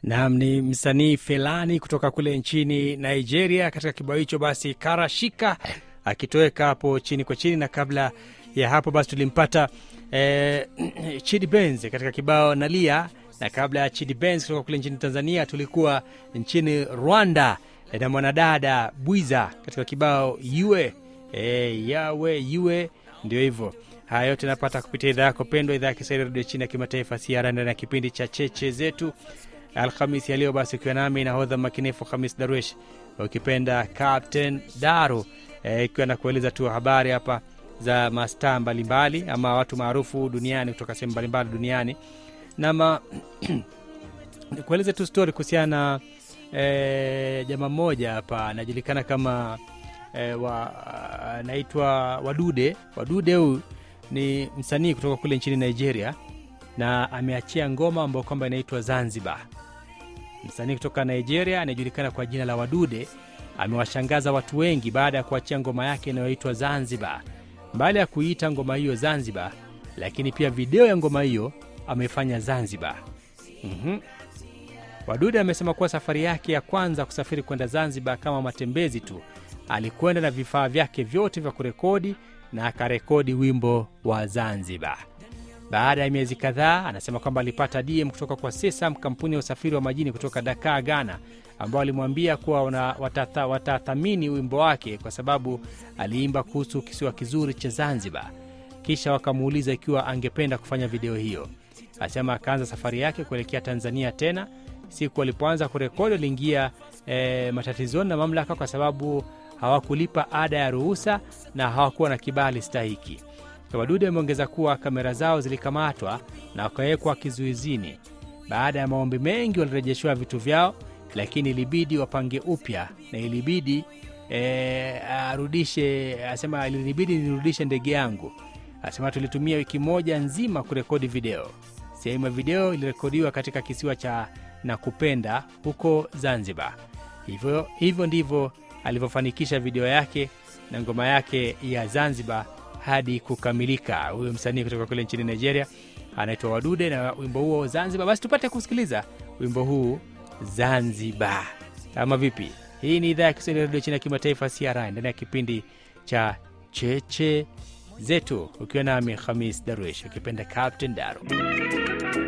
Naam, ni msanii Felani kutoka kule nchini Nigeria katika kibao hicho basi Karashika akitoweka hapo chini kwa chini, na kabla ya hapo basi tulimpata eh, Chidi Benz katika kibao Nalia, na kabla ya Chidi Benz kutoka kule nchini Tanzania tulikuwa nchini Rwanda eh, na mwanadada Bwiza katika kibao yue eh, yawe yue, ndio hivyo. Haya yote napata kupitia idhaa yako pendwa, idhaa ya Kiswahili redio chini ya kimataifa CRN ndani ya kipindi cha cheche zetu Alhamisi ya leo basi, ukiwa nami nahodha makinifu Hamis Darwish, ukipenda Captain Daru, ikiwa e, na kueleza tu habari hapa za mastaa mbalimbali ama watu maarufu duniani kutoka sehemu mbalimbali duniani nama kueleza tu stori kuhusiana na e, jamaa mmoja hapa anajulikana kama e, anaitwa Wadude. Wadude huyu ni msanii kutoka kule nchini Nigeria na ameachia ngoma ambayo kwamba inaitwa Zanzibar. Msanii kutoka Nigeria anayejulikana kwa jina la Wadude amewashangaza watu wengi baada ya kuachia ngoma yake inayoitwa Zanzibar. Mbali ya kuiita ngoma hiyo Zanzibar, lakini pia video ya ngoma hiyo amefanya Zanzibar. mm-hmm. Wadude amesema kuwa safari yake ya kwanza kusafiri kwenda Zanzibar kama matembezi tu, alikwenda na vifaa vyake vyote vya kurekodi na akarekodi wimbo wa Zanzibar. Baada ya miezi kadhaa, anasema kwamba alipata DM kutoka kwa Sesam, kampuni ya usafiri wa majini kutoka Dakar, Ghana, ambao alimwambia kuwa watathamini wimbo wake kwa sababu aliimba kuhusu kisiwa kizuri cha Zanzibar. Kisha wakamuuliza ikiwa angependa kufanya video hiyo. Anasema akaanza safari yake kuelekea Tanzania tena. Siku alipoanza kurekodi, aliingia e, matatizoni na mamlaka kwa sababu hawakulipa ada ya ruhusa na hawakuwa na kibali stahiki. Wadude ameongeza kuwa kamera zao zilikamatwa na wakawekwa kizuizini. Baada ya maombi mengi, walirejeshewa vitu vyao, lakini ilibidi wapange upya na ilibidi e, arudishe. Asema ilibidi nirudishe ndege yangu. Asema tulitumia wiki moja nzima kurekodi video. Sehemu ya video ilirekodiwa katika kisiwa cha Nakupenda huko Zanzibar. Hivyo, hivyo ndivyo alivyofanikisha video yake na ngoma yake ya Zanzibar hadi kukamilika. Huyo msanii kutoka kule nchini Nigeria anaitwa Wadude na wimbo huo Zanzibar. Basi tupate kusikiliza wimbo huu Zanzibar, ama vipi? Hii ni idhaa ya Kiswahili redio chini ya kimataifa CRI ndani ya kipindi cha cheche zetu, ukiwa nami Hamis Darwish ukipenda Captain Daro.